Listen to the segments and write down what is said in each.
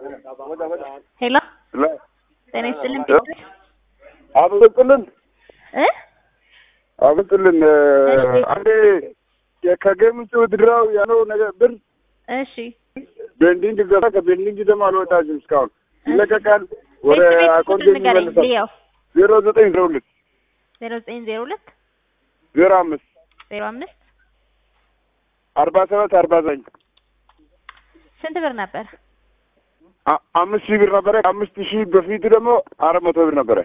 ሄሎ ጤና ይስጥልን ፒተር አብቅልን እ አብቅልን አንዴ ከጌም ውጭ ውድድራው ያለው ነገር ብር እሺ ቤንዲንግ ገባ። ከቤንዲንግ ደግሞ አልወጣችም እስካሁን ይለቀቃል። ወደ ቤት ቤት አካውንት ቁጥር ንገረኝ ይመለሳል። ልየው ዜሮ ዘጠኝ ዜሮ ሁለት ዜሮ ዘጠኝ ዜሮ ሁለት ዜሮ አምስት ዜሮ አምስት አርባ ሰባት አርባ ዘጠኝ ስንት ብር ነበር? አ- አምስት ሺህ ብር ነበረ። ከአምስት ሺህ በፊት ደግሞ አራት መቶ ብር ነበረ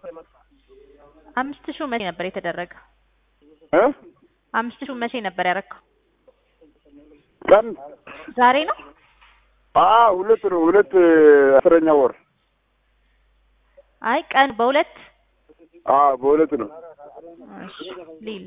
አምስት ሺው መቼ ነበር የተደረገ? እ አምስት ሺው መቼ ነበር ያረከው? ቀን ዛሬ ነው? አ ሁለት ነው ሁለት አስረኛ ወር አይ ቀን በሁለት አ በሁለት ነው እሺ ሊል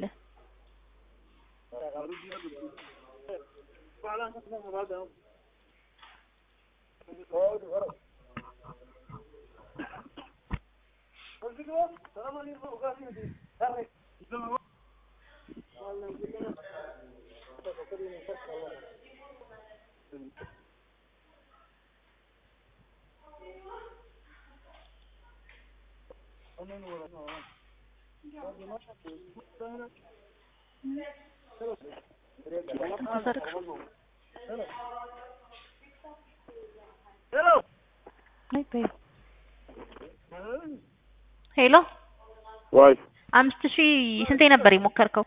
ሄሎ ዋይ አምስት ሺህ ስንቴ ነበር የሞከርከው?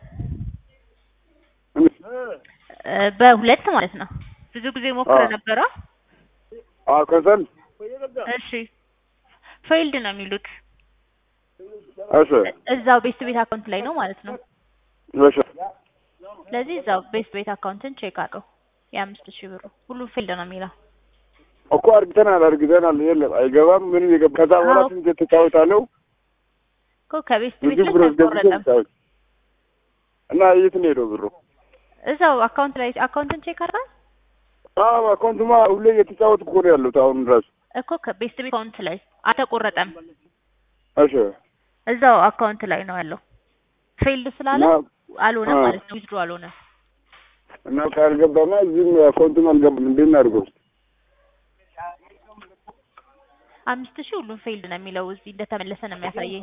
እ በሁለት ማለት ነው። ብዙ ጊዜ ሞክረ አዎ። ነበረ። አ ከሰል እሺ ፌይልድ ነው የሚሉት እሺ እዛው ቤስት ቤት አካውንት ላይ ነው ማለት ነው። እሺ ስለዚህ እዛው ቤስት ቤት አካውንትን ቼክ አድርገው የአምስት ሺህ ብሩ ሁሉም ፌልድ ነው የሚለው። እኮ አርግተናል አርግተናል የለም አይገባም ምንም የገባ ከዛ በኋላ አዎ። ስንት ተጫውታለሁ እኮ ከቤስት ቤት ብዙ ላይ ብር አስገብቼ አልቆረጠም። ተጫወት እና የት ነው ሄደው ብሩ? እዛው አካውንት ላይ አካውንትን ቼክ አድርገው አዎ አካውንቱማ ሁሌ እየተጫወትኩ እኮ ነው ያለሁት አሁን ራሱ እኮ ከቤስት ቤት አካውንት ላይ አልተቆረጠም። እሺ እዛው አካውንት ላይ ነው ያለው። ፌልድ ስላለ እና አልሆነም አ- ማለት ነው። ዊዝድሮ አልሆነም። እና ካልገባማ እዚህም አካውንቱም አልገባም እንዴት እናድርገው? አምስት ሺህ ሁሉም ፌልድ ነው የሚለው እዚህ እንደተመለሰ ነው የሚያሳየኝ።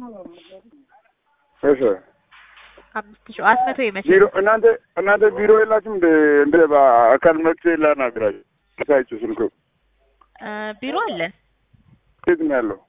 እሺ አምስት ሺህ አራት መቶ የመቼ ቢሮ እናንተ እናንተ ቢሮ የላችሁም እንደ እንደ በአካል መጥቼ ላናግራችሁ ሳይችሁ ስልኩ እ ቢሮ አለን የት ነው ያለው?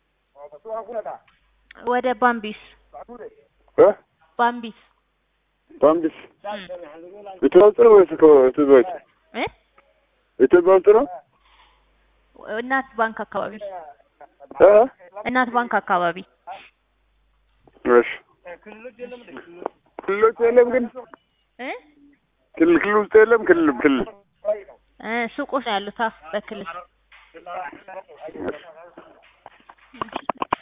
ወደ ባምቢስ እ ባምቢስ ባምቢስ እም። ኢትዮጵያ ውስጥ ነው ወይስ ኢትዮጵያ ውጭ? እ ኢትዮጵያ ውስጥ ነው? እናት ባንክ አካባቢ እ እናት ባንክ አካባቢ እሺ ክልሎች የለም ግን እ ክልል ክልል ውስጥ የለም ክልል ክልል እ ሱቆች ነው ያሉት አ በክልል